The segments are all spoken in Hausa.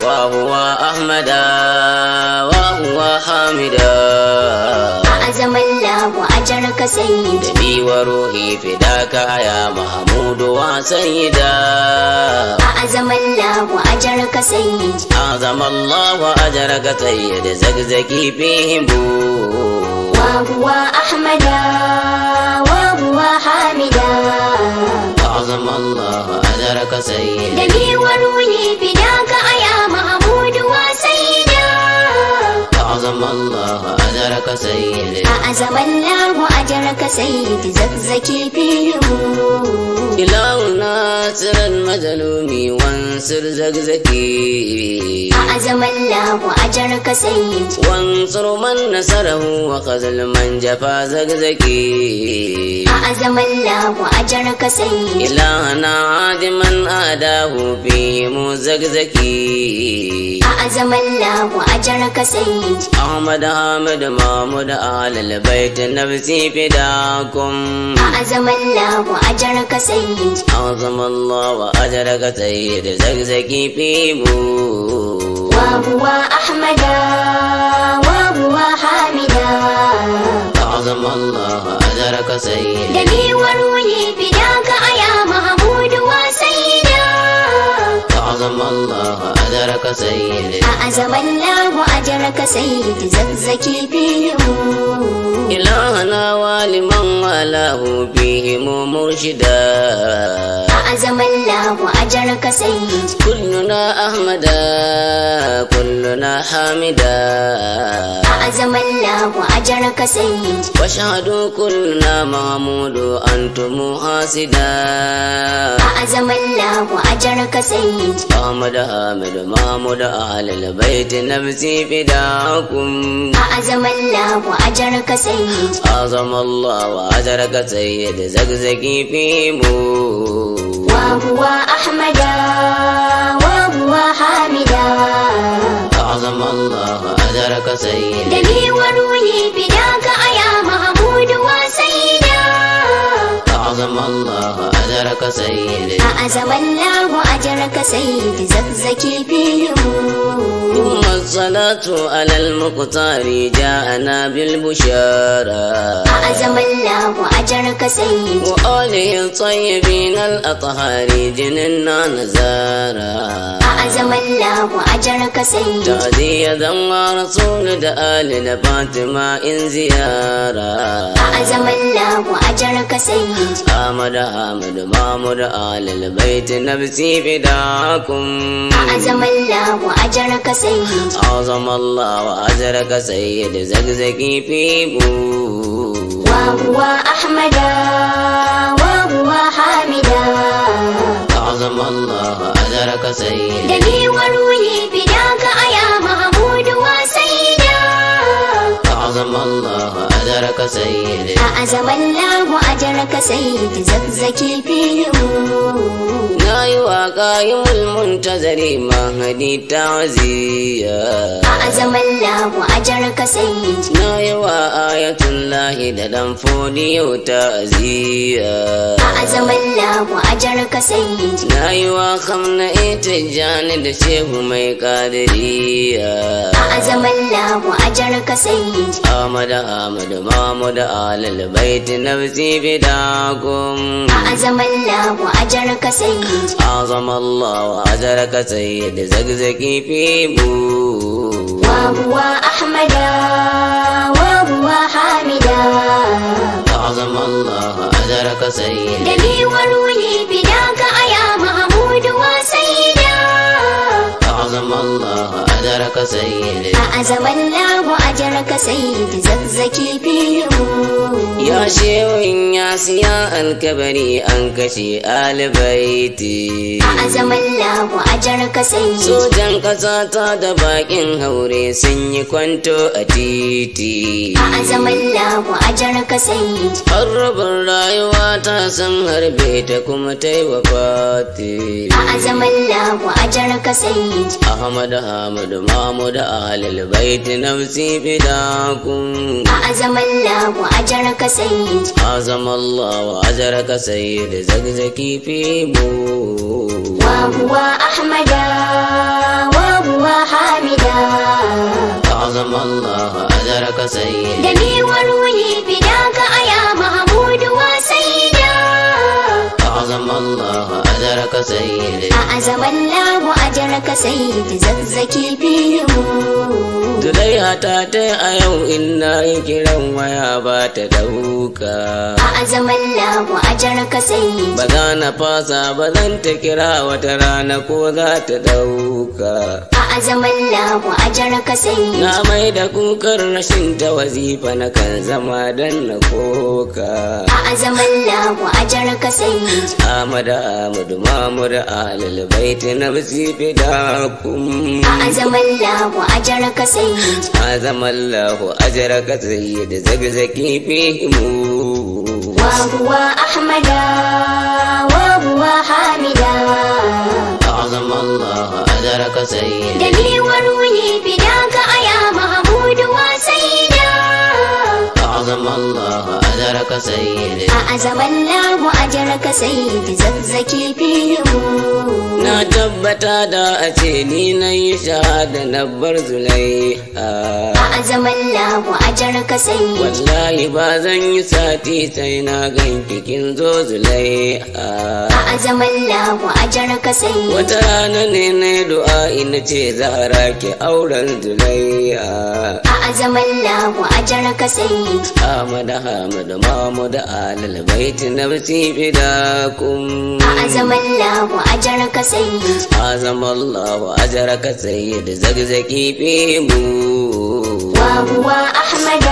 وهو أحمد وهو حامد أعظم الله أجرك سيدي نبي وروحي فداك يا محمود وسيدا أعظم الله أجرك سيدي أعظم الله أجرك سيد زكزكي فيهم وهو أحمد وهو حامدا أعظم الله أجرك سيد دمي وروحي فداك يا محمود وسيدا أعظم الله أجرك سيد أعظم الله أجرك سيدي زكزكي فيهم إله ناصر المظلوم وانصر زكزكي أعظم الله أجرك سيدي وانصر من نصره وخذل من جفا زكزكي أعظم الله أجرك سيدي إلهنا عاد من آداه فيهم زكزكي أعظم الله أجرك سيدي أحمد حامد محمود آل البيت نفسي فداكم أعظم الله أجرك سيدي أعظم الله وأجرك سيد زكزكي فيمو وهو أحمد وهو حامدا أعظم الله أجرك سيد دمي وروحي فداك يا محمود وسيدا أعظم الله أجرك سيد أعظم الله أجرك سيدي زكزكي فيهم إلهنا ولمن والاه فيهم مرشدا أعظم الله أجرك سيدي كلنا أحمدا كلنا حامدا أعظم الله أجرك سيدي واشهدوا كلنا محمود أنتم حاسدا أعظم الله أجرك سيدي أحمد حامد محمود أهل البيت نفسي فداكم أعظم الله أجرك سيدي أعظم الله وأجرك سيد زكزكي فيمو وهو أحمد وهو حامدا أعظم الله أجرك سيد دمي وروحي فداك يا محمود وسيدا أعظم الله أجرك سيد أعظم الله أجرك سيدي زكزكي فيهم ثم الصلاة على المقتار جاءنا بالبشارة أعظم الله أجرك سيدي وآله الطيبين الأطهار جننا نزارا أعظم الله أجرك سيدي تعزية ورسول دآل فاطمة إن زيارة أعظم الله أجرك سيدي أحمد أحمد محمد آل البيت نفسي فداكم أعظم الله أجرك سيدي أعظم الله وأجرك سيد زكزكي في بو وهو أحمد وهو حامدا أعظم الله أجرك سيد دمي وروحي فداك يا محمود وسيدا أعظم الله أجرك سيد أعظم الله أجرك سيدي زكزكي فيهم ناي وقايم المنتظر مهدي تعزية أعظم الله أجرك سيدي ناي وآية الله دلم فودي وتعزية أعظم الله أجرك سيدي ناي وخمنا إتجان دشيه مي قادرية أعظم الله أجرك سيدي أحمد أحمد محمد آل البيت نفسي فداكم أعظم الله أجرك سيدي أعظم الله وأجرك سيد زكزكي في بو وهو أحمد وهو حامدا أعظم الله أجرك سيد دمي وروحي فداك يا محمود وسيدا أعظم الله أجرك سيد أعظم الله أجرك سيدي زكزكي فيهم يا شيوين يا سيا الكبري أنكشي آل بيتي أعظم الله أجرك سيدي Sojan ƙasa ta da bakin haure sun yi kwanto a titi. أعظم الله أجرك سيدي Harrabin rayuwa ta san harbe ta kuma ta yi wa fati. أعظم الله أجرك سيدي Ahmad Ahmad Mahmud Ahlul Bait nafsi fidakum. أعظم الله أجرك سيدي Azam Allah wa ajraka sayyid zagzaki fi mu. وهو أحمد وهو الله أجرك سيدي دمي وروحي فداك يا محمود وسيدا أعظم الله أجرك سيدي أعظم الله أجرك سيد زكزكي فيهم Zulaiha ta ta a yau in na yi kiran waya ba ta dauka. أعظم الله أجرك سيد Ba za na fasa ba zan ta kira wata rana ko za ta dauka. أعظم الله أجرك سيد Na mai da kukar rashin ta wazifa na kan zama don na koka. أعظم الله أجرك سيد Ahmad Ahmad Mahmud Ahlul Bait nafsi fidakum. أعظم الله أجرك سيد Azam Allah ajraka sayyid zagzaki fihimu. وهو أحمد وهو حامدا أعظم الله أجرك سيد دمي وروحي فداك يا محمود وسيدا أعظم الله أجرك سيد أعظم الله أجرك سيد زكزكي فيهم Na tabbata da a ce ni na yi shahada na bar zulaiha. أعظم الله أجرك سيد Wallahi ba zan yi sati sai na gan kikin zo zulaiha. أعظم الله أجرك سيد Wata rana ne na yi du'a ina ce zahara ki auren zulaiha. أعظم الله أجرك سيد Ahmad Ahmad Mahmud Alal Bait nafsi fidakum. أعظم الله أجرك سيد Azam Allah ajraka sayyid zagzaki fihimu. وهو أحمد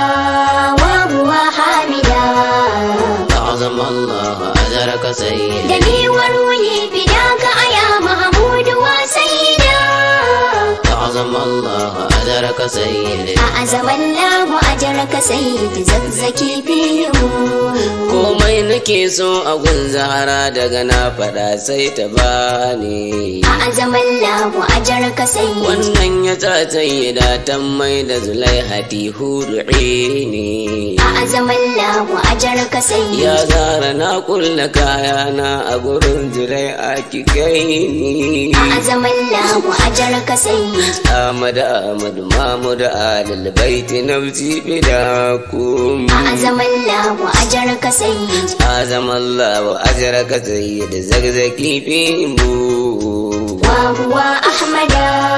وهو حامدا أعظم الله أجرك سيد دمي وروحي فداك يا محمود وسيدا أعظم الله أجرك سيد أعظم الله أجرك سيد زكزكي فيهم komai nake so a gun zahara daga na faɗa sai ta bani أعظم الله أجرك سيد wannan ya sa sayyida ta mai da zulaihati hudu'ini أعظم الله أجرك سيد ya zara na kulla kayana a gurin zulaiha ki gaini أعظم الله أجرك سيد Ahmad Ahmad Mahmud Alal Bait nafsi fidakum أعظم الله أجرك سيد Azam Allah ajraka sayyid zagzaki fihimu وهو أحمد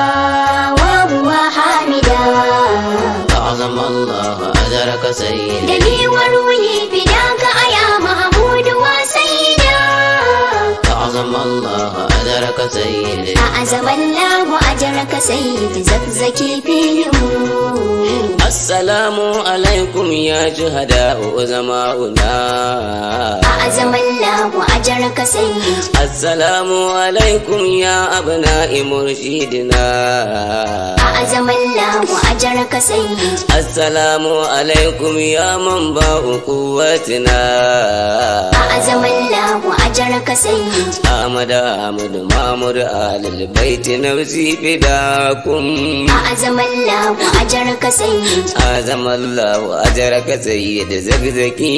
وهو حامدا أعظم الله أجرك سيد دمي وروحي فداك يا محمود وسيدا أعظم الله أجرك سيد أعظم الله أجرك سيد زكزكي فيهم السلام عليكم يا شهداء زماؤنا أعظم الله أجرك سيد السلام عليكم يا أبناء مرشدنا أعظم الله أجرك سيد السلام عليكم يا منبع قوتنا أعظم الله أجرك سيد أحمد أحمد محمد آل البيت نفسي فداكم أعظم الله أجرك سيد أعظم الله أجرك سيد زكزكي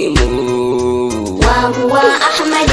فيهم وهو أحمد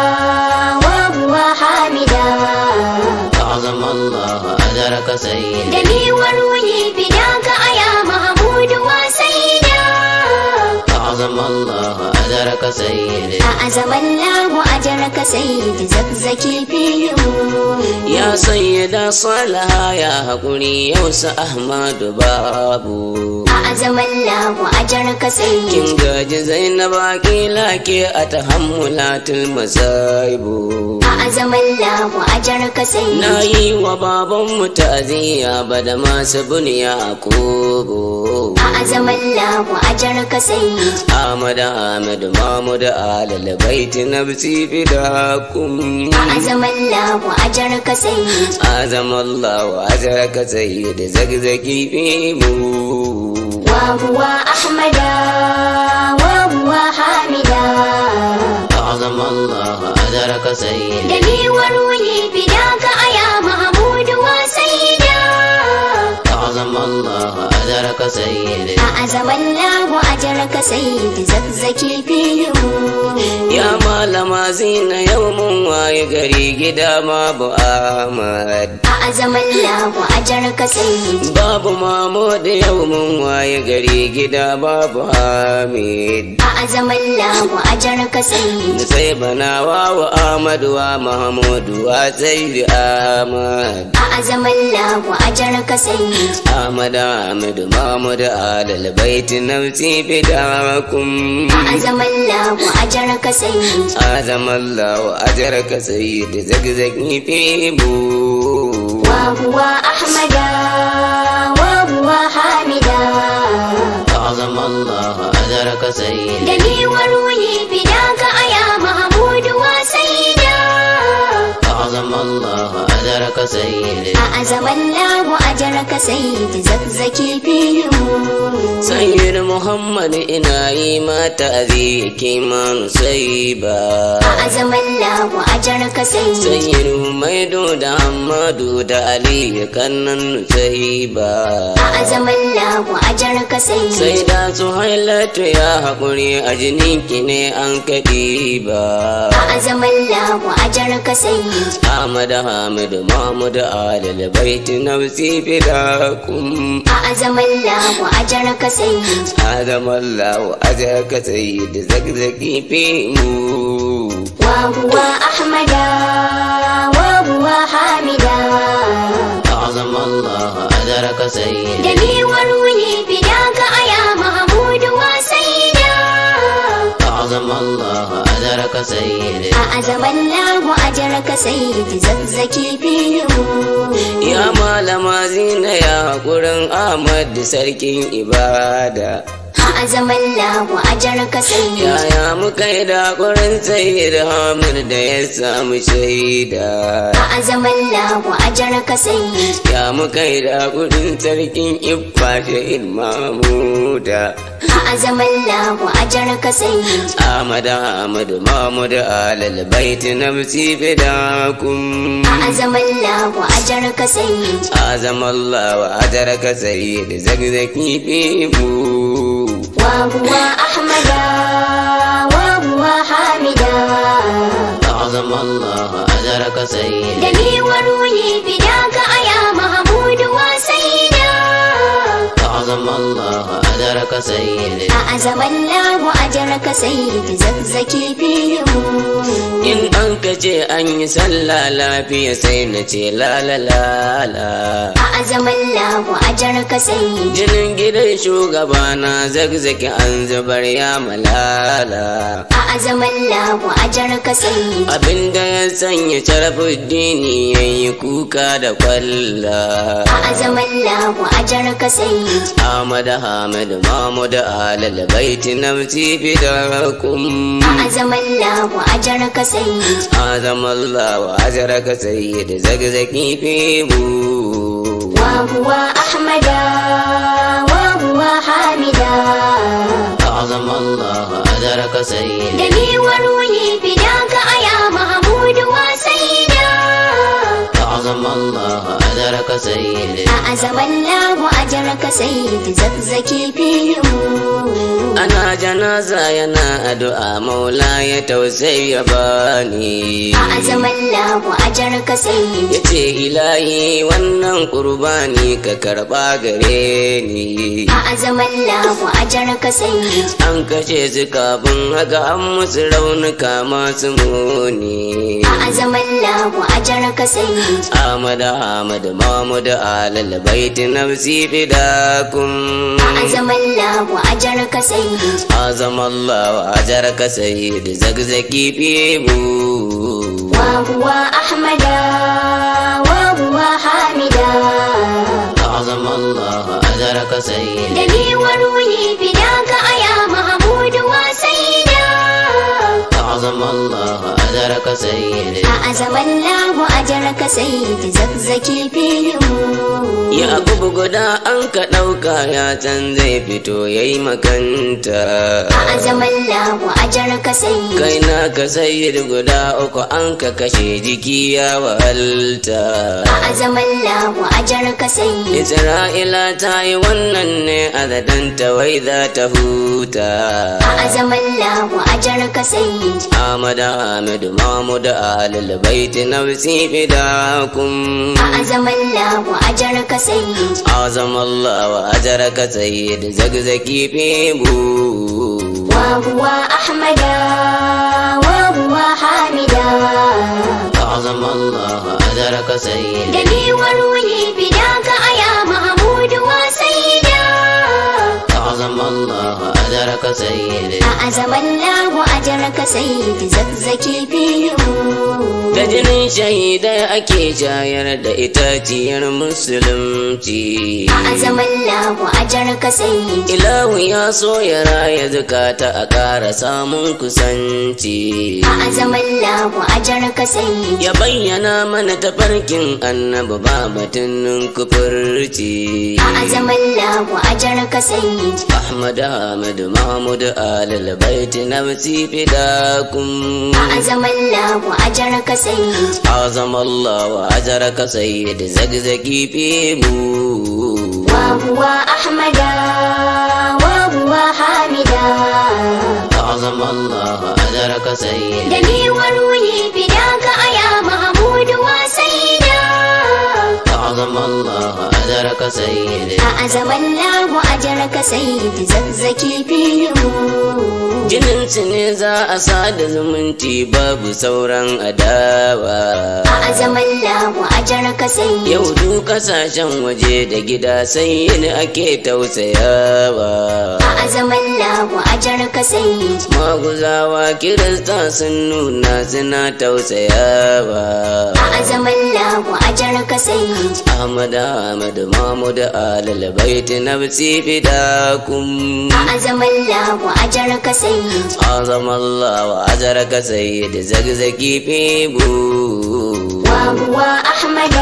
وهو حامدا أعظم الله أجرك سيد دمي وروحي فداك يا محمود وسيدا أعظم الله أجرك سيد أعظم الله أجرك سيد زكزكي فيهم يا سيدة صالحة يا حقوني يوسى أحمد بابو أعظم الله أجرك سيد kin gaji zainab akila ke a tahammulatul masaibu أعظم الله أجرك سيد na yi wa babanmu ta'aziyya ba da masu buniya kogo أعظم الله أجرك سيد Ahmad Ahmad Mahmud Alal Bait nafsi fidakum أعظم الله أجرك سيد Azam Allah ajraka sayyid zagzaki fimu وهو أحمد وهو حامدا أعظم الله أجرك سيد دمي وروحي فداك يا محمود وسيدا أعظم الله أجرك سيد أعظم الله أجرك سيد زكزكي فيهم Ya malama zina yau mun waye gari gida babu Ahmad. أعظم الله أجرك سيد Babu Mahmud yau mun waye gari gida babu Hamid. أعظم الله أجرك سيد Sai banawa wa Ahmad wa Mahmud wa Sayyid Ahmad. أعظم الله أجرك سيد Ahmad Ahmad Mahmud alal baiti nafsi fidakum. أعظم الله أجرك سيد أعظم الله أجرك سيد زقزقي في بو وهو أحمد وهو حامدا أعظم الله أجرك سيد دمي وروحي فداك أيا محمود وسيدا أعظم الله أجرك سيد أعظم الله أجرك سيد زكزكي فيهم سيد محمد إناي ما تأذيك ما نصيبا أعظم الله أجرك سيد سيد حميد دا حماد دا علي كان نصيبا أعظم الله أجرك سيد sai da su hailatu ya haƙuri a jininki ne an kaɗi ba أعظم الله أجرك سيد Ahmad Hamid Mahmud Alil Baiti Nafsi Fidakum أعظم الله أجرك سيد Adam Allah Ajaka Sayyid Zakzaki Fimu وهو أحمد وهو حامدا Azam Allah Ajaraka Sayyid دمي وروحي فداك أيا محمود وسيدا Azam Allah Ajaraka Sayyid أعظم الله أجرك سيد زكزكي فيهم Ya malama zina ya haƙurin Ahmad Sarkin Ibada أعظم الله أجرك سيد Yaya muka yi da haƙurin Sayyid Hamid da ya samu shaida أعظم الله أجرك سيد Ya muka yi da kudin sarkin Iffa Shahid Mahmuda أعظم الله أجرك سيد Ahmad Ahmad Mahmud Alal Bait Nafsi Fidakum أعظم الله أجرك سيد Azam Allah wa ajaraka sayyid zagzaki fimu وهو أحمد وهو حامدا Azam Allah ajaraka sayyid دمي وروحي فداك أيا محمود وسيدا Azam Allah ajaraka sayyid أعظم الله أجرك سيد زكزكي فيهم In an ka ce an yi sallah lafiya sai na ce la la la la أعظم الله أجرك سيد Jinin gidan shugabana zagzaki an zubar ya malala. أعظم الله أجرك سيد Abinda ya sanya sharafuddini ya yi kuka da kwalla. أعظم الله أجرك سيد Ahmad Ahmad Mahmud Alal Baiti Nafsi Fidakum. أعظم الله أجرك سيد Azam Allah wa ajaraka sayyid zagzaki fibu. وهو أحمد وهو حامدا Azam Allah ajaraka sayyid دمي وروحي فداك أيا محمود وسيدا Azam Allah ajaraka sayyid أعظم الله أجرك سيد زكزكي فيهم Ana janaza yana addu'a maula ya tausayi ya bani. أعظم الله أجرك سيد Ya ce ilahi wannan kurbani ka karɓa gare ni. أعظم الله أجرك سيد An kashe su kafin haka an musu raunuka masu muni. أعظم الله أجرك سيد Ahmad Ahmad Mahmud Alal Baiti Nafsi Fidakum. أعظم الله أجرك سيد Azam Allah wa ajaraka sayyid zagzaki fibu. وهو أحمد وهو حامدا أعظم الله أجرك سيد دمي وروحي فداك أيا محمود وسيدا أعظم الله أجرك أجرك سيد أعظم الله أجرك سيد زكزكي فيهم Ya abu guda an ka ɗauka ya can zai fito ya yi makanta. أعظم الله أجرك سيد Kai na ka sayi guda uku an ka kashe jiki ya wahalta. أعظم الله أجرك سيد Isra'ila ta yi wannan ne a zadanta wai za ta huta. أعظم الله أجرك سيد Ahmad Ahmed Mahmud Ahlul Bait nafsi fidakum. أعظم الله أجرك سيد Azam Allah wa ajaraka sayyid zagzaki fibu. وهو أحمد وهو حامدا Azam Allah wa ajaraka sayyid. دمي وروحي فداك يا محمود وسيدا Azam Allah wa ajaraka sayyid. أعظم الله أجرك سيد زكزكي فيهم Da jinin shahidai ake shayar da itaciyar musulunci. أعظم الله أجرك سيد Ilahu ya so ya raya zukata a ƙara samun kusanci. أعظم الله أجرك سيد Ya bayyana mana tafarkin annabi ba batun kufurci. أعظم الله أجرك سيد Ahmad Ahmad Mahmud Alal Bait nafsi fidakum. أعظم الله أجرك سيد Azam Allah wa ajaraka sayyid zagzagi fibu. وهو أحمد وهو حامدا Azam Allah wa ajaraka sayyid. دمي وروحي فداك يا محمود وسيدا Azam Allah wa ajaraka sayyid. أعظم الله أجرك سيد زكزكي فيهم Jininsu ne za a sada zumunci babu sauran adawa. أعظم الله أجرك سيد Yau duk kasashen waje da gida sai yin ake tausayawa. أعظم الله أجرك سيد Maguzawa kirista sun nuna suna tausayawa. أعظم الله أجرك سيد Ahmad Ahmad Mahmud Alal Bait nafsi fidakum. أعظم الله أجرك سيد Azam Allah wa ajaraka sayyid zagzagi fibu. وهو أحمد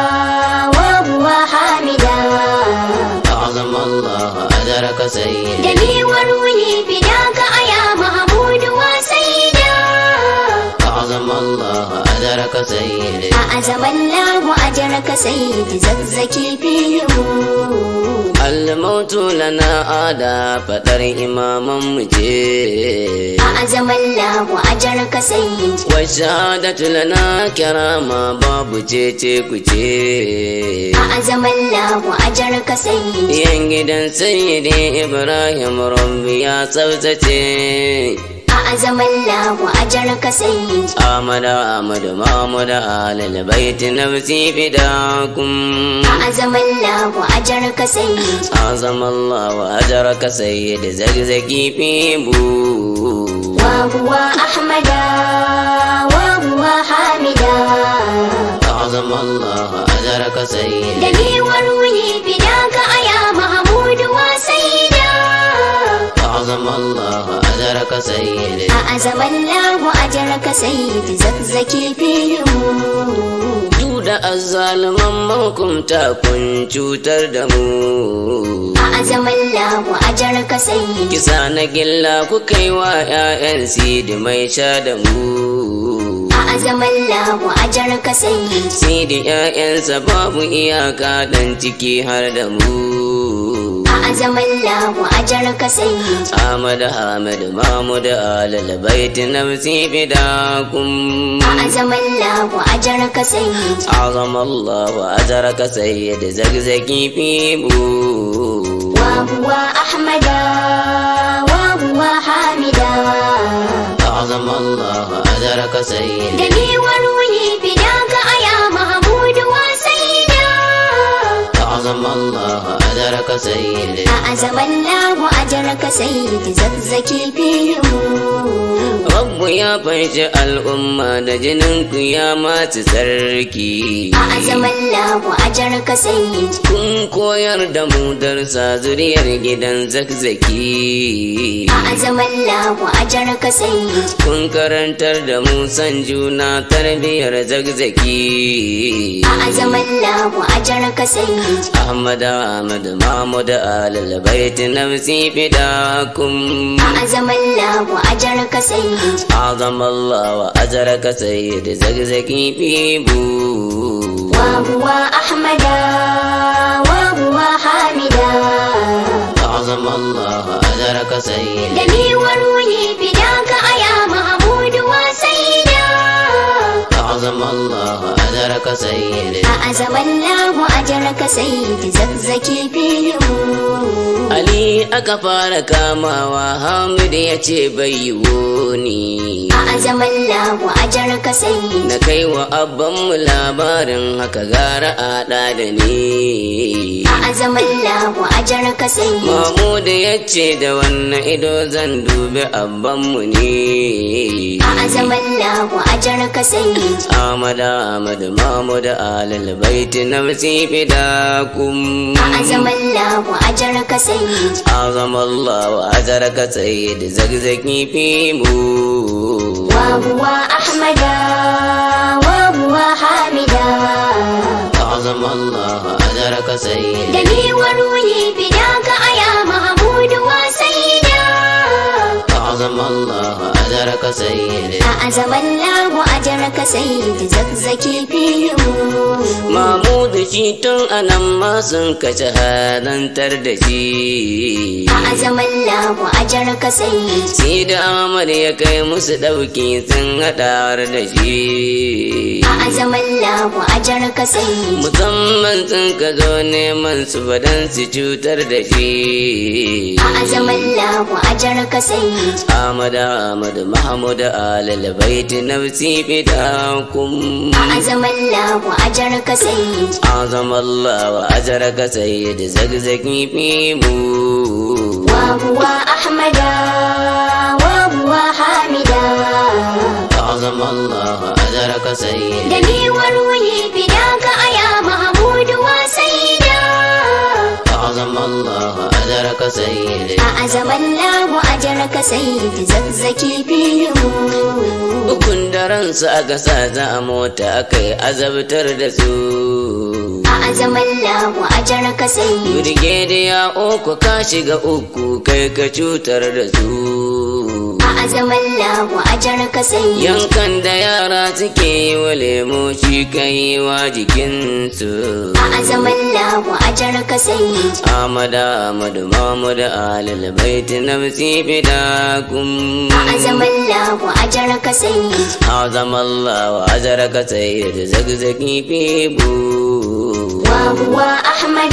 وهو حامدا Azam Allah wa ajaraka sayyid. دمي وروحي فداك يا محمود وسيدا Azam Allah wa ajaraka sayyid. أعظم الله أجرك سيد زكزكي فيهم Almautu lana ada fadar imaman mu ce. أعظم الله أجرك سيد Washadatu lana kirama babu cece ku ce. أعظم الله أجرك سيد Yan gidan sayyidi Ibrahim Rabbi ya tsaftace. أعظم الله أجرك سيد Ahmad Ahmad Mahmud Alal Bait nafsi fidakum. أعظم الله أجرك سيد Azam Allah wa ajaraka sayyid zagzagi fibu. وهو أحمد وهو حامدا Azam Allah wa ajaraka sayyid. دمي وروحي فداك يا محمود وسيدا أعظم الله أجرك سيدي أعظم الله أجرك سيد زكزكي فيهم Duda azzaluman mahukumta kun cutar da mu. أعظم الله أجرك سيد Kisa na gilla kuka yi wa ‘ya'yan sidi mai sha da mu. أعظم الله أجرك سيد Sidi ‘ya'yansa babu iyaka dan ciki har da mu. أعظم الله أجرك سيد Ahmad Ahmad Mahmud Alal Bait nafsi fidakum. أعظم الله أجرك سيد أعظم الله أجرك سيد زقزقي في بو وهو أحمد وهو حامدا أعظم الله أجرك سيد دمي وروحي فداك يا محمود وسيدا أعظم الله أجرك سيد أعظم الله أجرك سيد زكزكي فيهم رب ya fanshi al'umma da jinin ku ya masu sarki أعظم الله أجرك سيد kun koyar da mu darsa zuriyar gidan zakzaki أعظم الله أجرك سيد kun karantar da mu san juna tarbiyar zakzaki أعظم الله أجرك سيد Ahmad Ahmad Mahmud Alal Bait nafsi fidakum أعظم الله أجرك سيد أعظم الله وأجرك سيد زقزقي بيبو وهو أحمد وهو حامدا أعظم الله وأجرك سيد دمي وروحي فداك يا محمود وسيدا أعظم الله وأجرك سيد أعظم الله أجرك سيد زكزكي فيهم Ali aka fara kamawa Hamid ya ce bai yiwu ni أعظم الله أجرك سيد Na kai wa abbanmu labarin haka gara a ɗa da ni أعظم الله أجرك سيد Mahmud ya ce da wannan ido zan dubi abbanmu ne أعظم الله أجرك سيد Ahmad Ahmad Mahmud Alal Bait nafsi fidakum أعظم الله أجرك سيد أعظم الله وأجرك سيد زقزقي في مو وهو أحمد وهو حامدا أعظم الله وأجرك سيد دمي وروحي فداك يا محمود وسيدا أعظم الله وأجرك سيد أعظم الله أجرك سيد زكزكي فيهم Mahmud shi tun anan ma sun kace hadantar da shi أعظم الله أجرك سيد sai da Ahmad ya kai musu ɗauki sun haɗar da shi أعظم الله أجرك سيد musamman sun ka zo neman su fadan su cutar da shi أعظم الله أجرك سيد Ahmad Ahmad Mahmud Alal Bait nafsi fidakum أعظم الله أجرك سيد أعظم الله وأجرك سيد زقزقي في مو وهو أحمد وهو حامدا أعظم الله وأجرك سيد دمي وروحي فداك يا محمود وسيدا أعظم الله وأجرك سيد أعظم الله أجرك سيد زكزكي فيهم Ukun daren su aka sa za a mota aka yi azabtar da su. أعظم الله أجرك سيد Birgediya uku ka shiga uku kai ka cutar da su. أعظم الله أجرك سيد Yankan da yara suke yi wa lemo shi kai wa jikinsu. أعظم الله أجرك سيد Ahmad Ahmad Mahmud Alal Bait nafsi fidakum. أعظم الله أجرك سيد أعظم الله وأجرك سيد زقزقي في بو وهو أحمد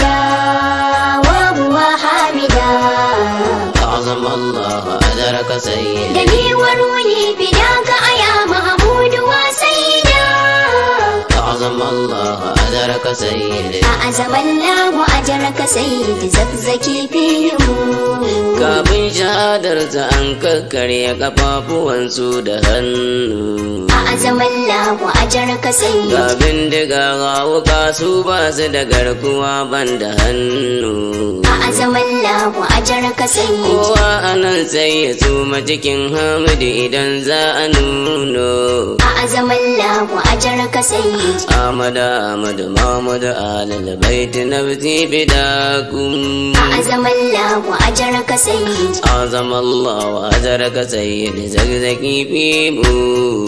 وهو حامدا أعظم الله وأجرك سيد دمي وروحي فداك يا محمود وسيدا أعظم الله وأجرك سيد أعظم الله أجرك سيد زكزكي فيهم kafin shahadarsa an kakkarya kafafuwansu da hannu أعظم الله أجرك سيد ga bindiga ga wuka su ba su da garkuwa ban da hannu أعظم الله أجرك سيد kowa anan sai ya suma cikin hamidi idan za a nuno أعظم الله أجرك سيد Ahmad Ahmad Mahmud Alal Bait nafsi fidakum أعظم الله أجرك سيد أعظم الله وأجرك سيد زقزقي في بو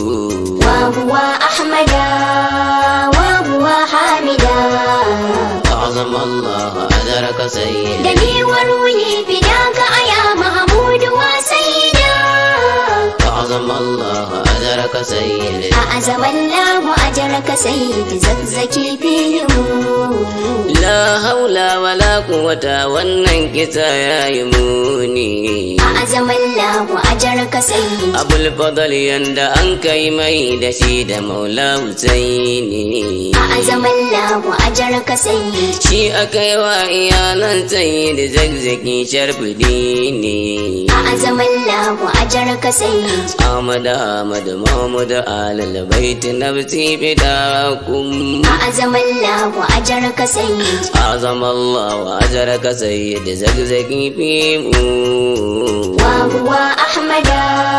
وهو أحمد وهو حامدا أعظم الله وأجرك سيد دمي وروحي فداك يا محمود وسيدا أعظم الله وأجرك سيد أعظم الله أجرك سيد زكزكي فيهم لا حول ولا قوة wannan kisa ya yi muni أعظم الله أجرك سيد abul fadal yanda an kai mai da shi da maula husaini أعظم الله أجرك سيد shi aka yi wa iyalan sayyid zagzaki sharfudi ne أعظم الله الله أجرك سيد أحمد أحمد محمد آل البيت نفسي فداكم أعظم الله أجرك سيد أعظم الله أجرك سيد زقزقي فيمو وهو أحمد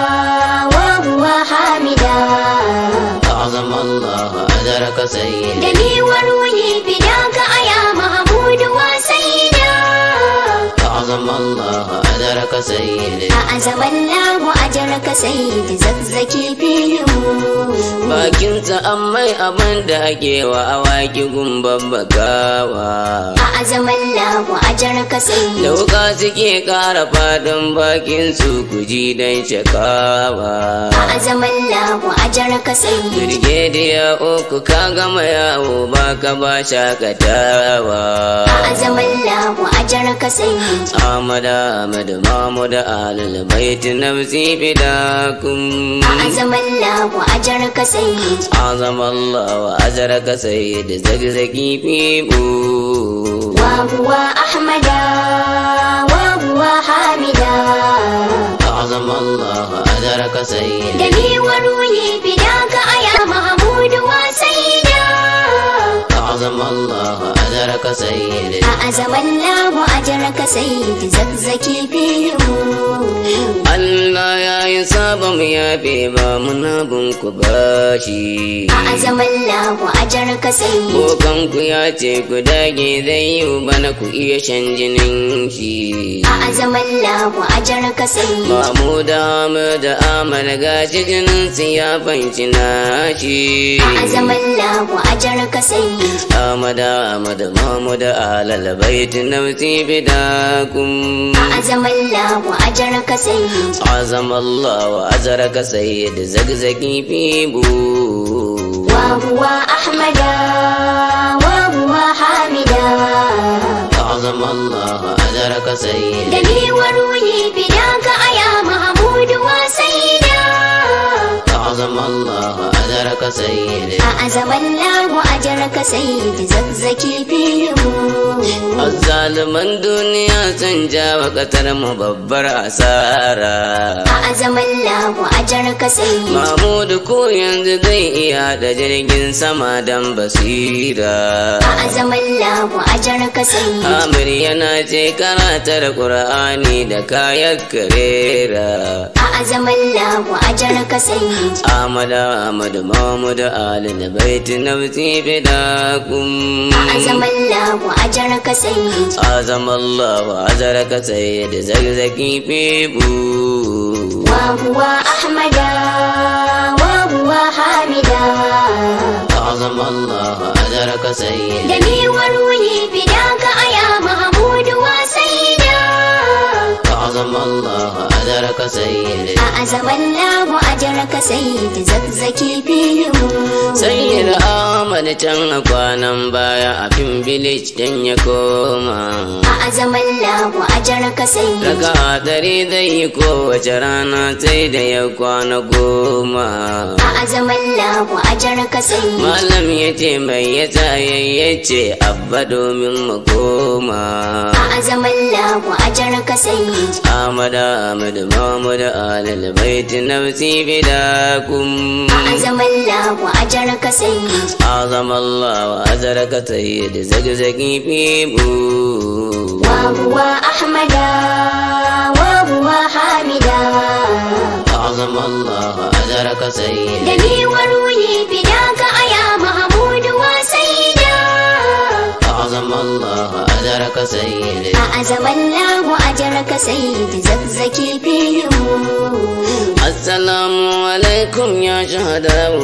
وهو حامدا أعظم الله أجرك سيد دمي وروحي فداك يا محمود وسيدا أعظم الله أجرك سيد أعظم الله أجرك سيد زكزكي فيهم bakinsa an mai abin da ake wa awaki gumban bakawa أعظم الله أجرك da سيد wuka suke ƙara fadin bakin su kuji don shakawa أعظم الله أجرك سيد Birgediya uku ka gama yawo baka ba shakatawa أعظم الله أجرك سيد Ahmad Ahmad Mahmud Alal Bait Nafsi Fidakum أعظم الله أجرك سيد Azam Allah wa ajraka sayyid zagzagi fibu وهو أحمد وهو حامدا Azam Allah wa ajraka sayyid دمي وروحي فداك يا محمود وسيدا Azam Allah wa ajraka sayyid أعظم الله أجرك سيد زكزكي فيهم Allah ya yi sabon yafe ba muna bin ku bashi أعظم الله أجرك سيد Kokanku ya ce ku dage zai yi bana ku iya shan jinin shi. أعظم الله أجرك سيد Mahmud Ahmad Ahmad gashi jinin su ya fanci nashi. أعظم الله أجرك سيد Ahmad Ahmad Mahmud Alal Bait Nafsi Bidakum. أعظم الله أجرك سيد Azam Allah wa azraka sayyid zagzagi fibu. وهو أحمد وهو حامدا Azam Allah wa azraka sayyid دمي وروحي فداك يا محمود وسيدا أعظم الله أجرك سيدي أعظم الله أجرك سيد زكزكي فيهم Azzaluman duniya sun jawa ƙasar mu babbar asara. أعظم الله أجرك سيد Mahmudu ko yanzu zai iya da jirgin sama don basira. أعظم الله أجرك سيد Amir yana ce karatar Ƙur'ani da kayan karera. أعظم الله أجرك سيد Ahmad Ahmad Mahmud Ali na baiti nafsi fidakum. أعظم الله أجرك سيد Azam Allah wa azaraka sayyid zagzaki fibu. وهو أحمد وهو حامدا أعظم الله أجرك سيد دمي وروحي فداك يا محمود وسيدا أعظم الله أجرك سيد أعظم الله أجرك سيد زكزكي فيهم Sayyid Ahmad can a kwanan baya a fin village dan ya koma. أعظم الله أجرك سيد Raka dare zai yi kowace rana sai da ya kwana goma. أعظم الله أجرك سيد Malam ya ce mai ya ya ce abba domin mu koma. أعظم الله أجرك سيد Ahmad Ahmad Mahmud Alal Bait Nafsi Bidakum. أعظم الله أجرك سيد أعظم الله أجرك سيد زقزقي فيبو وهو أحمد وهو حامدا أعظم الله أجرك سيد دمي وروحي فداك يا محمود وسيدا أعظم الله أجرك سيد أعظم الله أجرك سيد زكزكي فيهم السلام عليكم يا شهداء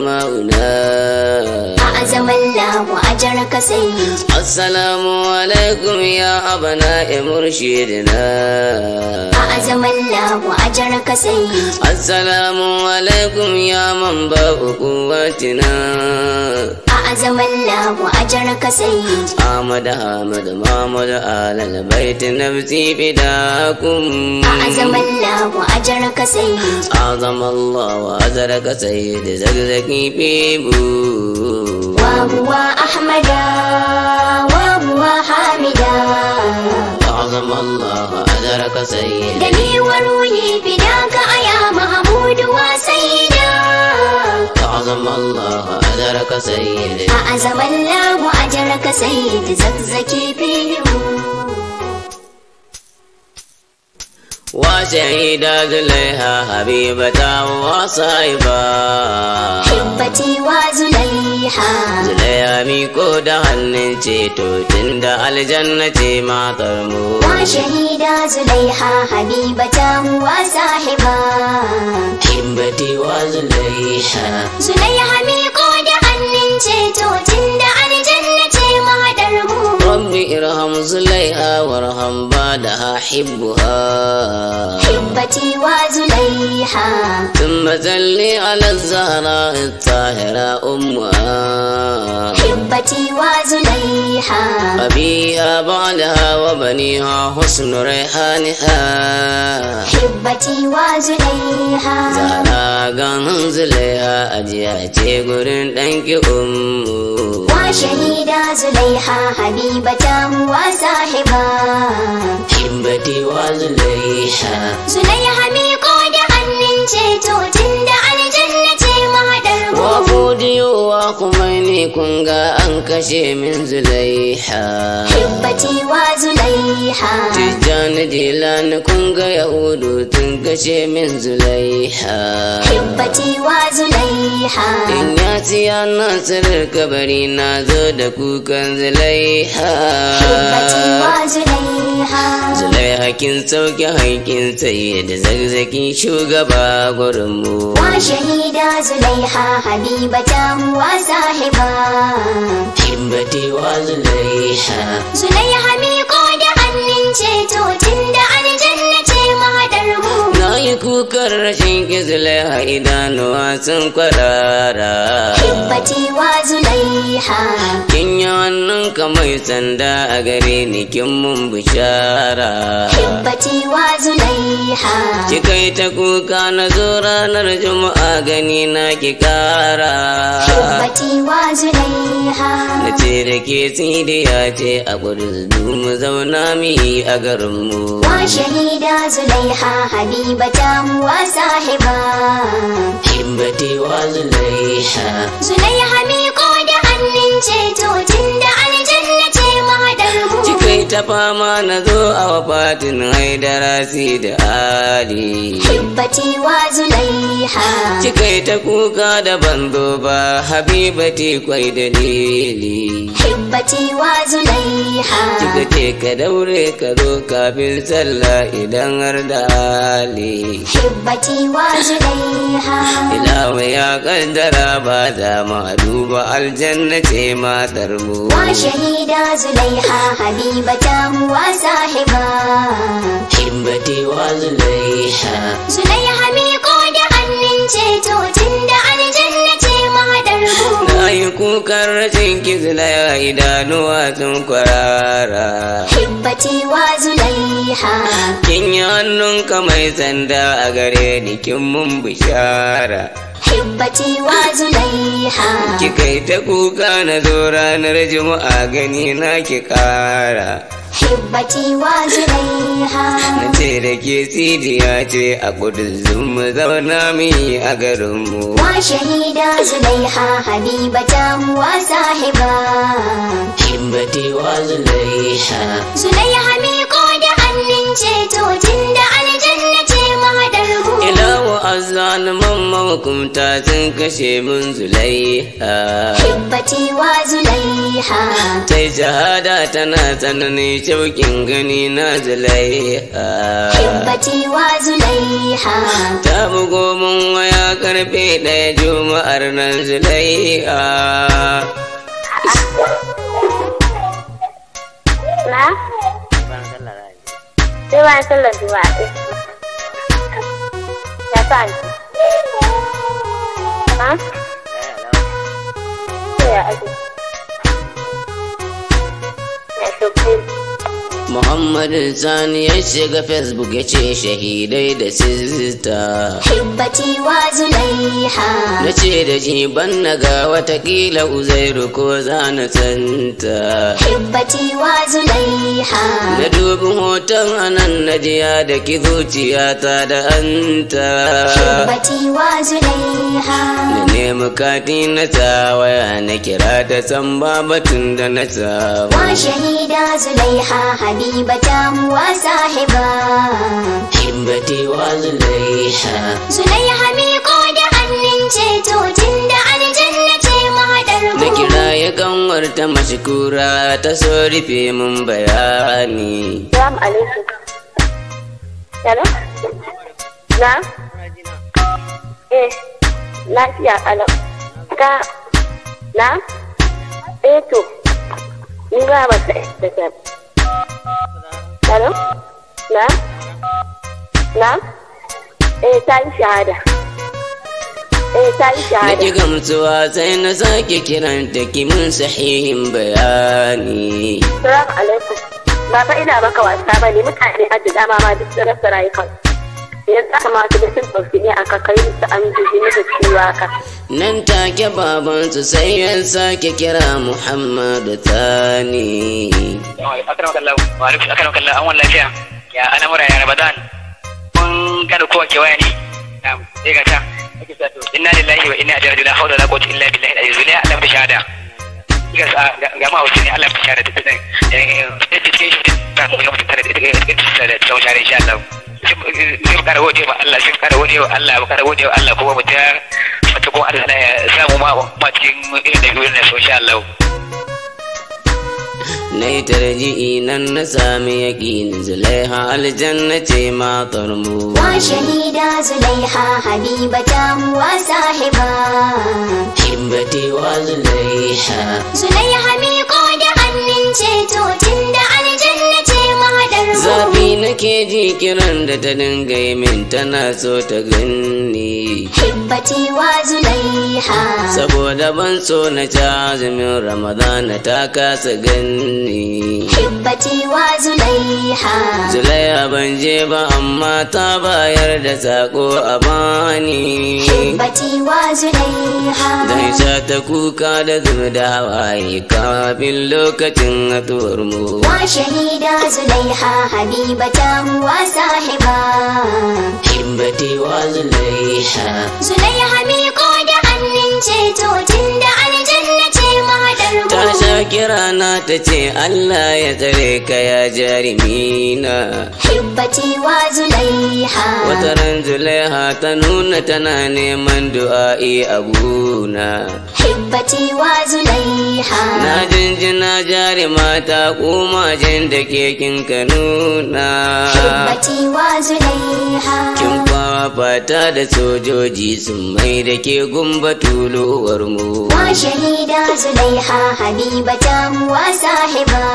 زماؤنا أعظم الله أجرك سيد السلام عليكم يا أبناء مرشدنا أعظم الله أجرك سيد السلام عليكم يا منبع قوتنا أعظم الله أجرك سيد أحمد أحمد محمد آل البيت نفسي فداكم أعظم الله أجرك سيد أعظم الله وأجرك سيد زكزكي بيبو وهو أحمد وهو حامدا أعظم الله أجرك سيدي دمي وروحي فداك يا محمود وسيدا أعظم الله أجرك سيدي أعظم الله أجرك سيد زكزكي فيهم وشهيدة زليها حبيبة وصاحبة حبتي وزليحة Zulaiha miko da hannun ceto tun da aljanna ce matar mu. وشهيدا زليحة حبيبته وصاحبة Hibbati wa Zulaiha. زليحة ميقو da hannun ceto tun da aljanna ce mahaɗar mu Rabbi irham Zulaiha warham ba da hibbuha. حبتي وزليحة ثم صل على الزهراء الطاهرة أمها حبتي وزليحة أبيها بعدها وبنيها حسن ريحانها حبتي وزليحة Zara ganin Zulaiha ajiya ce gurin ɗanki ummu. وشهيدا زليحة حبيبته وصاحبة Hibbati wa Zulaiha. زليحة ميقو da hannun ceto tun da aljanna ce mahaɗar mu Wa fudiyowa kuma ne kun ga an kashe min Zulaiha. حبتي وزليحة Tijjani Jilani kun ga Yahudu tun kashe min Zulaiha. حبتي وزليحة In ya ci ya nasirar kabari na zo da kukan Zulaiha. حبتي وزليحة Zulaiha kin sauke haƙƙin tsaye da zagzaki shugaba gurinmu. وشهيدا زليحة حبيبته وصاحبة Hibbati wa Zulaiha. زليحة ميقو da hannun ceto tun da aljanna ce mahaɗar mu Na yi kukan rashin ki Zulaiha idanuwa sun kwarara. حبتي وزليحة Kin yi wannan kamar sanda a gare ni kin mun bishara. حبتي وزليحة Ki kai ta kuka na zo ranar juma'a gani na ki kara. حبتي وزليحة Na ce da ke tsidiya ce a gudun mu zauna mi a garinmu. وشهيدا زليحة حبيبته وصاحبة Hibbati wa Zulaiha. زليحة ميقو da hannun ceto tun da aljanna ce mahaɗar mu Cikai ta fama na zo a wafatin haidara si da Ali. حبتي وزليحة Cikai ta kuka da banzo ba Habibati kwai dalili. حبتي وزليحة Kika ce ka daure ka zo kafin sallah idan har da hali. حبتي وزليحة Ilawa ya kaddara ba za mu duba aljanna ce matar mu. وشهيدا زليحة حبيبته وصاحبة Hibbati wa Zulaiha. زليحة ميقو da hannun ceto tun da aljanna ce mahaɗar mu Na yi kukan rashin kizlaya idanuwa sun kwarara. حبتي وزليحة Kin yi hannunka mai sanda a gare ni kin mun bishara. حبتي وزليحة Kika yi ta kuka na zo ranar juma'a gani na ki kara. حبتي وزليحة Na ce da ke sidiya ce a kudin mu zauna mi a garinmu. وشهيدا زليحة حبيبته وصاحبة Hibbati wa Zulaiha. زليحة ميقو da hannun ceto tun da aljanna ce mahaɗar mu Ilahu azzaluman mahukumta sun kashe mun Zulaiha. حبتي وزليحة sai shahada tana tsananin shauƙin gani na zulaiha حبتي وزليحة ta bugo mun waya karfe ɗaya juma'ar nan zulaiha Na? Sai bayan sallar juma'a ɗin. Ya sa ni. Ha? Sai ya aje. Ya shukri. Muhammadu Sani ya shiga Facebook ya ce shahidai da sista. hibbati wa zulaiha Na ce da shi ban na ga watakila uzairu ko za na santa. hibbati wa zulaiha Na dubi hoton anan na jiya da ki zuciyata da anta. hibbati wa zulaiha Na nemi kati na sa waya na kira ta san batun da na sa. wa shahida zulaiha habibata wa sahiba Hibbati wa zulaiha. zulaiha miƙo da hannun ceto tun da aljanna ce mahaɗar Na mu kira ya kanwarta mashikura ta so rufe mun bayani. Salamu alaikum. Hello? Na? Eh, lafiya kalau. Ka, na? Eh to, ni ba ba ta da ta. Hello? Na? Na? Eh, ta yi shahada. Eh, ta yi Na shahada. ki gamsuwa sai na sake kiranta ki mun sahihin bayani. Salamu alaikum. Ba fa ina maka wasa ba ne mutane a da dama ma duk sun rasa rayukan. Yanzu aka ma su da sun ɗauki ne aka kai su an jijini da ciwo haka. Nan take babansu sai ya sake kira Muhammadu Thani. akaram kallahu wa alaikum akaram kallahu an wani lafiya ya al'amura ya ramadan mun kada kowa ke waya ne na'am sai ga ta ake sa to inna lillahi wa inna ilaihi raji'un la hawla wala quwwata illa billahi al-aliyyil azim Allah da shahada kiga sa ga ma hausa ne Allah da shahada ta dan eh cikin shi ta mu ga mutum tare da ita da tsawon shahada insha Allah sai kara gode wa Allah sai kara gode wa Allah kara gode wa Allah kuma mu ta fata kuma Allah ya samu ma ma cikin irin da yurin so insha Allah Na yi tarji'i nan na sami yaƙini zulaiha aljanna ce matar mu. wa shahida zulaiha habibata wa sahiba Hibbati wa zulaiha. zulaiha miƙo da hannun ceto tun da aljanna ce mahaɗar mu Zafi nake ji kiran da ta dinga yi min tana so ta ganni. hibbati wa zulaiha Saboda ban so na ci azumin Ramadana ta kasa ganni. hibbati wa zulaiha Zulaiha ban je ba amma ta bayar da sako a bani. hibbati wa zulaiha Zan sha ta kuka da zuba da hawaye kafin lokacin haɗuwar mu. wa shahida zulaiha habibata wa sahiba Hibbati wa Zulaiha. zulaiha miƙo da hannun ceto tun da aljanna ce mahaɗar Ta mu sha kira na ta ce Allah ya tsare ka ya jarimina. hibbati wa zulaiha Wata ran Zulaiha ta nuna tana neman du'a'i a guna. hibbati wa zulaiha Na jinjina jarima ta kuma jin da ke kin ka nuna. hibbati wa zulaiha Kin fafata da sojoji sun mai da ke gumba tuluwar mu. wa shahida zulaiha habibata wa sahiba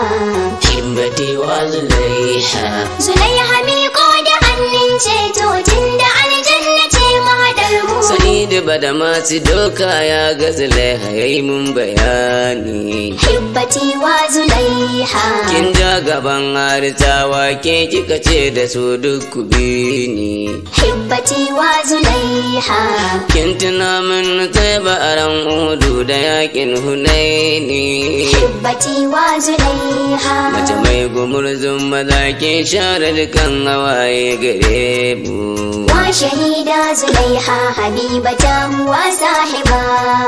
Hibbati wa Zulaiha. zulaiha miƙo da hannun ceto tun da aljanna ce mahaɗar mu Sa'idu bada masu doka ya ga Zulaiha ya yi mun bayani. hibbati wa zulaiha Kin ja gaban harisawa ke kika ce da su duk ku bi ni. hibbati wa zulaiha Kin tuna min sai ba a ran udu da yakin hunaini. hibbati wa zulaiha Mace mai gumurzun maza ke share dukan hawaye gare mu. wa shahida zulaiha habibata wa sahiba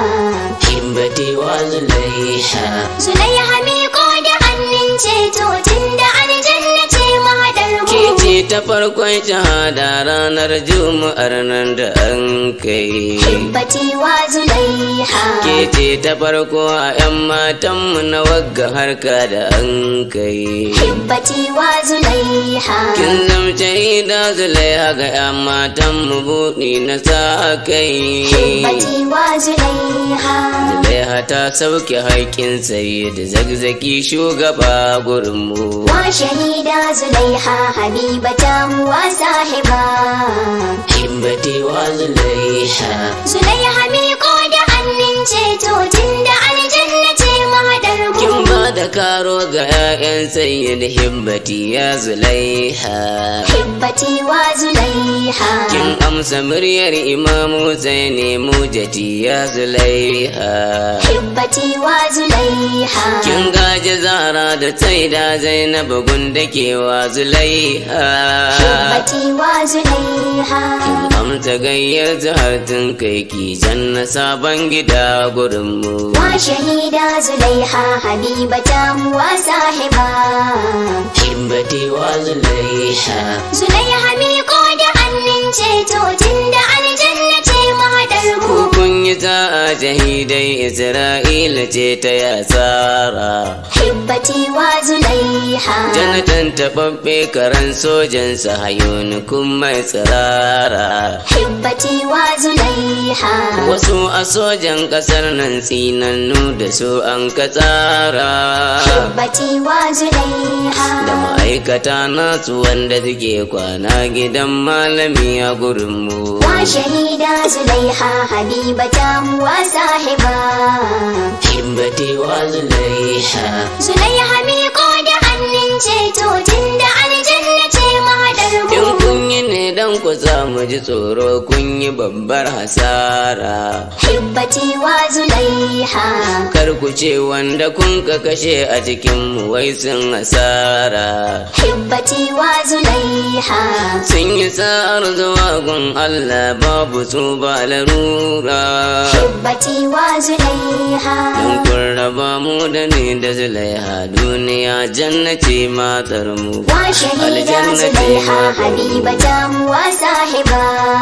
Hibbati wa Zulaiha. zulaiha miƙo da hannun ceto tun da aljanna ce mahaɗar mu Ke ce ta farkon shahada ranar juma'ar nan da an kai. hibbati wa zulaiha Ke ce ta farko a 'yan matanmu na wagga harka da an kai. hibbati wa zulaiha Kin zamce ida zulaiha ga 'yan matanmu buɗi na sa kai. hibbati wa zulaiha Zulaiha ta sauke haƙƙin sai da zagzaki shugaba gurinmu. wa shahida zulaiha habibata wa sahiba Hibbati wa zulaiha. zulaiha miƙo da hannun ceto tun da aljanna ce mahaɗar mu Kin ba da karo ga 'ya'yan sayyid hibbati ya zulaiha hibbati wa zulaiha kin amsa muryar imamu sai ne mujati ya zulaiha hibbati wa zulaiha kin gaji zara da taida zainab gunda ke wa zulaiha hibbati wa zulaiha kin amsa gayyar zahar tun kai ki janna sabon gida gurinmu wa shahida zulaiha habibata wa sahiba hibbati wa zulaiha zulaiha miƙo da hannun ceto tun da aljanna ce mahadar mu kun yi ta'a shahidai isra'ila ce ta yasara hibbati wa zulaiha janatan taɓaɓɓe karen sojan sahayoni kun mai tsirara hibbati wa zulaiha wasu a sojan ƙasar nan tsinannu da su an ka tsara hibbati wa zulaiha da ma'aikata nasu wanda suke kwana gidan malami a gurinmu wa shahida zulaiha habibata wa sahiba hibbati wa zulaiha zulaiha miƙo da hannun ceto tun da aljanna ce mahadar in mu kun yi ne dan ku mu ji tsoro kun yi babbar hasara hibbati wa zulaiha kar ku ce wanda kun ka kashe a cikin mu wai sun hasara hibbati wa zulaiha sun yi sa'ar zuwa gun Allah babu su ba larura hibbati wa zulaiha don kun raba mu da ni da zulaiha duniya jannati matar mu wa shahida zulaiha habibata wa sahiba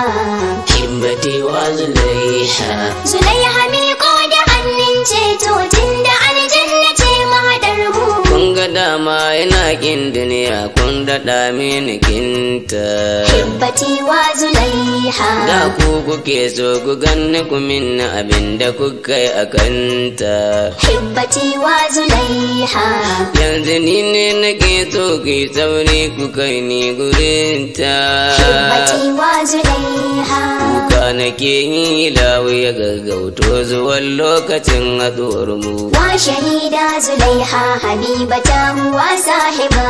hibbati wa zulaiha zulaiha miƙo da hannun ceto tun da aljanna ce mahadar mu kun ga dama yana kin duniya kun daɗa mini kinta hibbati wa zulaiha da ku kuke so ku ganni ku min abin da kuka yi a kanta hibbati wa zulaiha yanzu ni ne nake so ku yi sauri ku kai ni gurinta hibbati wa zulaiha kuka nake yi lawi ya gaggauto zuwan lokacin haɗuwar mu wa shahida zulaiha habibata wa sahiba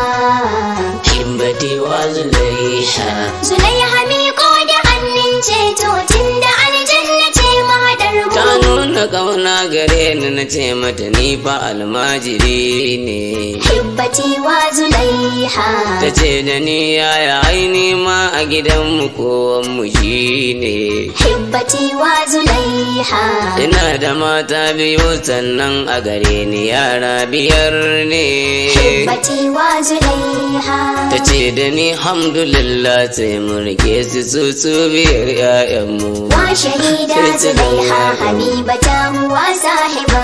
himbati wa zulaiha zulaiha miƙo da hannun ceto tun da aljanna ce mahadar ta mu nuna kauna gare ni na ce mata ni fa almajiri ne hibbati wa zulaiha ta ce da ni yaya aini ma a gidanmu kowanmu shi ne hibbati wa zulaiha ina da mata biyu sannan a gare ni yara biyar ne hibbati wa zulaiha ta ce da ni hamdulillah sai mu rike su su su biyar 'ya'yanmu wa shahida zulaiha habibata wa sahiba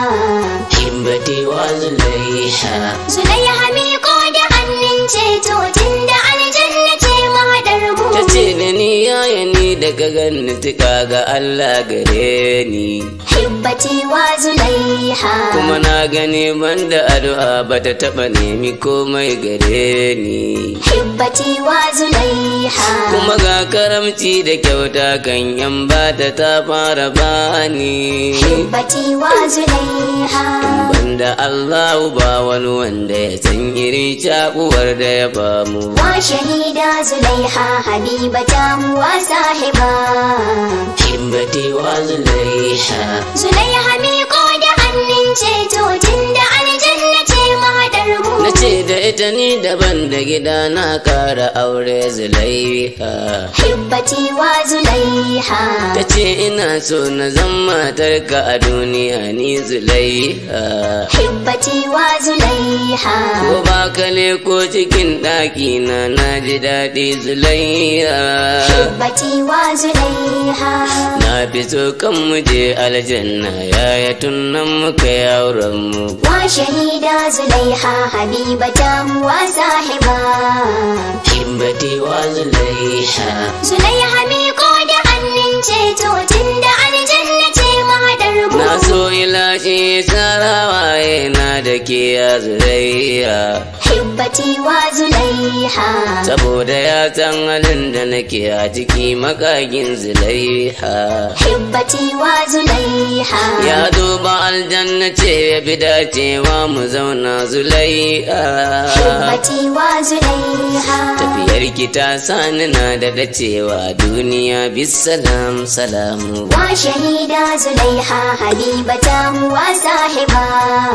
himbati wa zulaiha zulaiha miƙo da hannun ceto tun da aljanna ce mahadar mu ta ce da ni yaya ni daga ganni tuka ga Allah gare ni hibbati wa zulaiha kuma na gani banda addu'a ba ta taɓa nemi komai gare ni hibbati wa zulaiha kuma ga karamci da kyauta kan yan bata ta fara bani hibbati wa zulaiha banda Allah ba wani wanda ya san irin cakuwar da ya bamu wa shahida zulaiha habibata wa sahiba himbati wa zulaiha zulaiha miƙo da hannun ceto tun da aljanna ce mahadar mu na ce da ita ni daban da gida na kara aure zulaiha hibbati wa zulaiha ta ce ina so na zan matarka a duniya ni zulaiha hibbati wa zulaiha ko ba ka ko cikin ɗaki na na ji daɗi zulaiha hibbati wa zulaiha na fi so kan mu je aljanna yaya tun nan muka yauran mu wa shahida zulaiha habibata wa sahiba himbati wa zulaiha zulaiha miƙo da hannun ceto tun da aljanna ce mahadar mu na so ilashi sarawaye na da ke ya zulaiha hibbati wa zulaiha saboda ya san halin da nake a ciki makagin zulaiha hibbati wa zulaiha ya duba aljanna ce ya bi dacewa mu zauna zulaiha hibbati wa zulaiha tafiyar ki ta sani na da dacewa duniya bisalam salamu wa shahida zulaiha habibata wa sahiba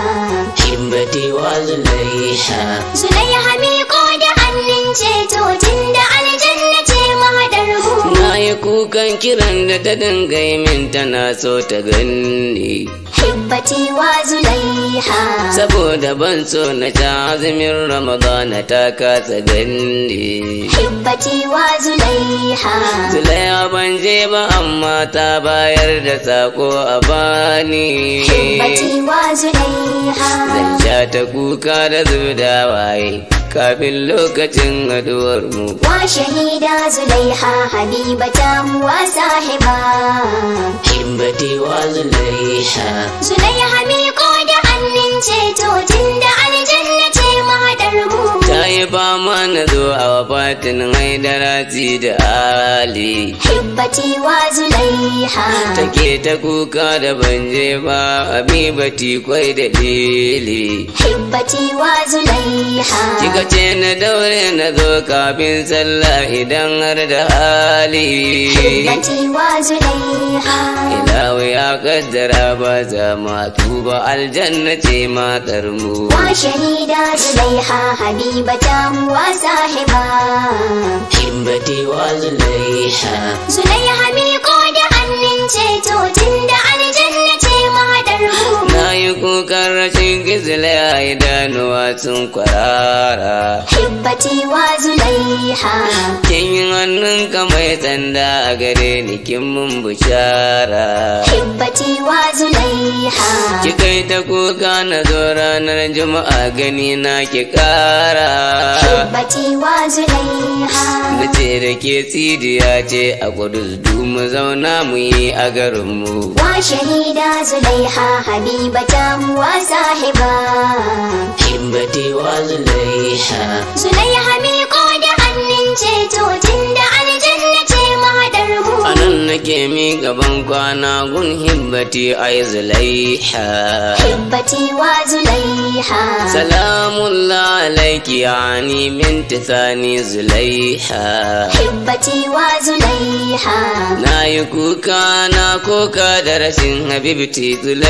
hibbati wa zulaiha zulaiha miƙo da hannun ceto tun da aljanna ce mahadar mu na yi kukan kiran da ta dinga yi min tana so ta ganni hibbati wa zulaiha saboda ban so na ta azumin ramadana ta kasa ganni hibbati wa zulaiha zulaiha ban je ba amma ta bayar da sako a bani hibbati wa zulaiha zan sha ta kuka da zubda waye kafin lokacin haduwar mu wa shahida zulaiha habibata wa sahiba himbati wa zulaiha zulaiha miƙo da hannun ceto tun da aljanna ce mahadar mu ta yi fama na zo a wafatin haidarati da ali hibbati wa zulaiha take ta kuka da ban je ba habibati kwai da lili hibbati wa zulaiha kika ce na daure na zo kafin sallah idan har da hali hibbati wa zulaiha ilawu ya kaddara ba za ma tuba aljanna ce matar mu wa shahida zulaiha habibata wa sahiba himbati wa zulaiha zulaiha miƙo da hannun ceto tun da aljanna ce mahadar mu na yi kukan rashin gizla idanuwa sun kwarara hibbati wa zulaiha kin yi hannunka mai tsanda a gare ni kin mun bishara hibbati wa zulaiha ki kai ta kuka na zo ranar juma'a gani na ki kara hibbati wa zulaiha na ce da ke tsidiya ce a kudus du mu zauna mu yi a garinmu wa shahida zulaiha habibata wa sahiba himbati wa zulaiha zulaiha miƙo da hannun ceto tun da aljanna ce mahadar mu a nan nake mi gaban kwana gun himbati ai zulaiha hibbati wa zulaiha salamun alaiki yani min tisani zulaiha hibbati wa zulaiha na yi kuka na koka da rashin habibti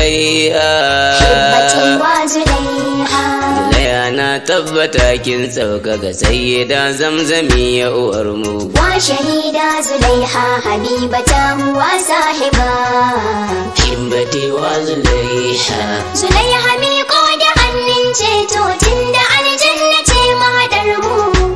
hibbati zulaiha wa zulaiha zulaiha na tabbata kin sauka ga sayyida zamzami ya uwar mu wa shahida zulaiha habibata wa sahiba himbati wa zulaiha zulaiha miƙo da hannun ceto tun da aljanna ce mahadar mu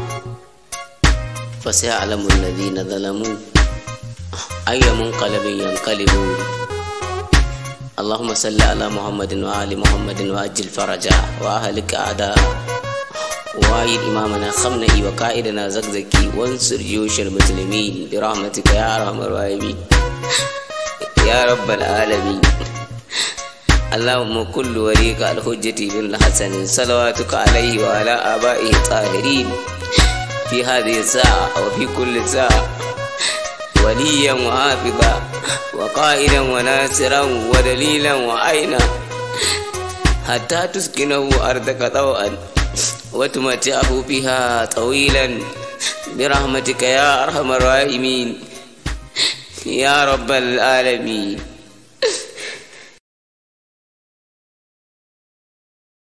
فسيعلم الذين ظلموا أي منقلب ينقلبون اللهم صل على محمد وآل محمد وأجل فرجا وأهلك أعداء وآيد إمامنا خمنئي وقائدنا زكزكي وانصر جيوش المسلمين برحمتك يا أرحم الراحمين يا رب العالمين اللهم كل وليك الحجة بن الحسن صلواتك عليه وعلى آبائه الطاهرين في هذه الساعة وفي كل ساعة وليا وحافظا وقائدا وناصرا ودليلا وعينا حتى تسكنه أرضك طوعا وتمتعه فيها طويلا برحمتك يا أرحم الراحمين يا رب العالمين